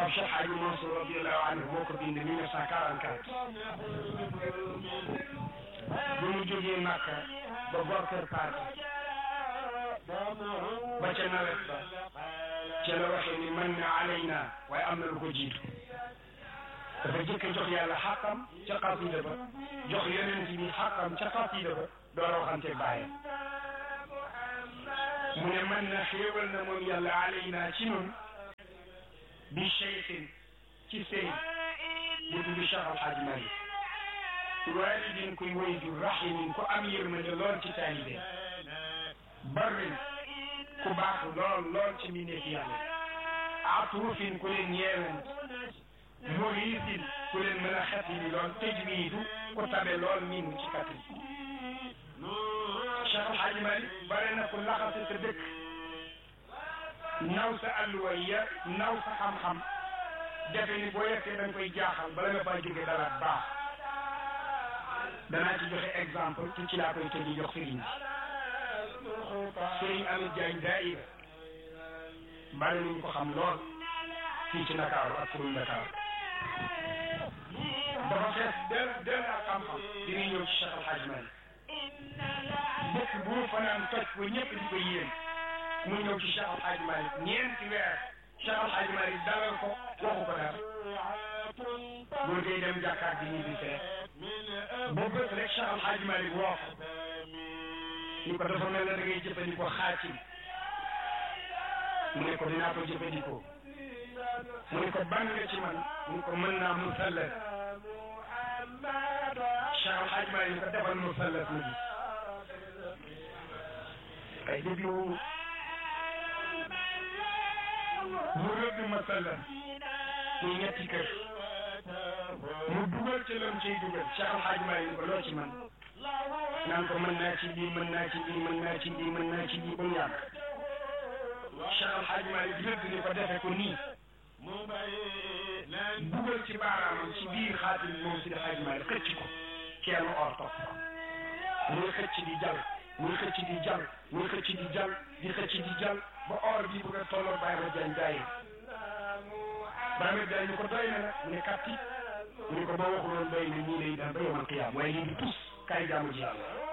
Pape Cheikh Hadji Mansour radiallahu anhu moo ko bind 1944 bu mu jógee Màkka ba bor kër Paate ba ca nawet ba ca la waxee ni man na alayna waaye am na lu ko jiitu dafa jëkk jox yàlla xàqam ca xasida ba jox yonent bi xàqam ca xasida ba door a waxante bàyyi mu ne man na xéewal na moom yàlla alayna ci nun bi cheikhin ci sëy bu tudd Cheikh Al Hadj Malick walidin kuy woy ju rahimin ku am yërmande lool ci taalibe barrin ku baax lool lool ci mbindeef yàlla atufin ku leen ñeewant murisin ku leen mën a xetli lool tajwiidu ku tabe lool miinu ci kattan Cheikh El Hadj Malick bare na ku laxase sa dëkk naw sa alluwa ya naw sa xam-xam defe ni boo yegsee da nga koy jaaxal bala nga faa jóge dara baax danaa ci joxe exemple ci ci laa koy tëjee jox sëriñ bi sëriñ Amit Diagne daayira bari nañu ko xam lool fii ci Ndakaaru ak kuréel Ndakaaru dafa fees del del ak xam-xam dina ñëw ci Cheikh El Hadj Malick dëkk bu mu fanaan toj ko ñëpp di ko yéen mu ñëw ci Cheikh El Hadj Malick ñeenti weer Cheikh El Hadj Malick dalal ko waxu ko dara boo dee dem jàkkaat bi ñibbi fee bu bët rek Cheikh El Hadj Malick woo ko ni ko dafa mel ne da ngay jëfandikoo xaatim mu ne ko dinaa ko jëfandikoo mu ne ko ban nga ci man mu ne ko mën naa musallas Cheikh El Hadj Malick ni ko defal musallas mu gis ay déglu mu rëdd musallas muy ñetti kër mu dugal ca lam ciy dugal Cheikh El Hadj Malick ni ko loo ci man naan ko mën naa ci lii mën naa ci lii mën naa ci lii mën naa ci lii ba mu yàgg Cheikh El Hadj Malick rëdd ni ko defe ko nii dugal ci baaraamam ci biir xaatim moom si Hadj Malick xëcc ko kenn or topp muy xëcc di jàll muy xëcc di jàll muy xëcc di jàll di xëcc di jàll ba or bi bëgg a tolloo Baye Ma Diagne daay Baye Ma Diagne ñu ko doy na nag mu ne kàtti mu ne ko boo waxuloon doy na nii lay daan ba yomal qiyaam waaye lii di tus kaay jaamu ji yàlla